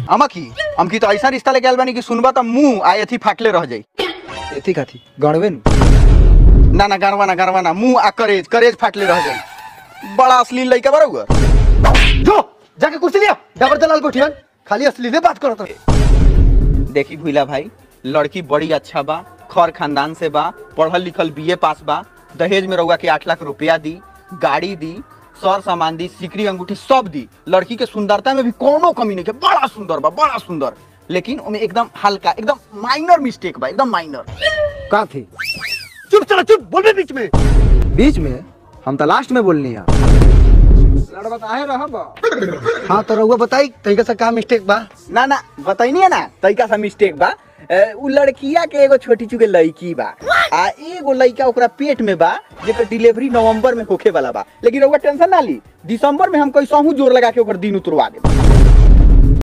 अमा की हम की तो ऐसा रिश्ता लेके आयल बानी कि सुनबा त मुंह आ एथी फाटले रह जाई एथी काथी गणवे नु ना ना गरवा ना गरवा ना मुंह आ करेज करेज फाटले रह जाई बड़ा अश्लील लइका बरोबर जो जाके कुर्सी लिया डबर दलाल बैठियन खाली असली ने बात करत रहे देखी भूला भाई लड़की बड़ी अच्छा बा खर खानदान से बा पढ़ल लिखल बीए पास बा दहेज में रउआ के आठ लाख रुपया दी गाड़ी दी सर सामान दी सिकरी अंगूठी सब दी लड़की के सुंदरता में भी कोनो कमी नहीं है बड़ा सुंदर बा बड़ा सुंदर लेकिन उमें एकदम हल्का एकदम माइनर मिस्टेक बा एकदम माइनर का थी चुप चला चुप बोल बीच में बीच में हम तो लास्ट में बोलनी है लड़बा काहे रहब हां तो रउआ बताई तरीका से का मिस्टेक बा ना ना बताइनी है ना तरीका सा मिस्टेक बा ए, उ लड़किया के एगो छोटी चुके लड़की बा आ एगो लड़का ओकरा पेट में बा जेकर डिलीवरी नवंबर में होखे वाला बा लेकिन रउआ टेंशन ना ली दिसंबर में हम कैसहू जोर लगा के ओकर दिन उतरवा देब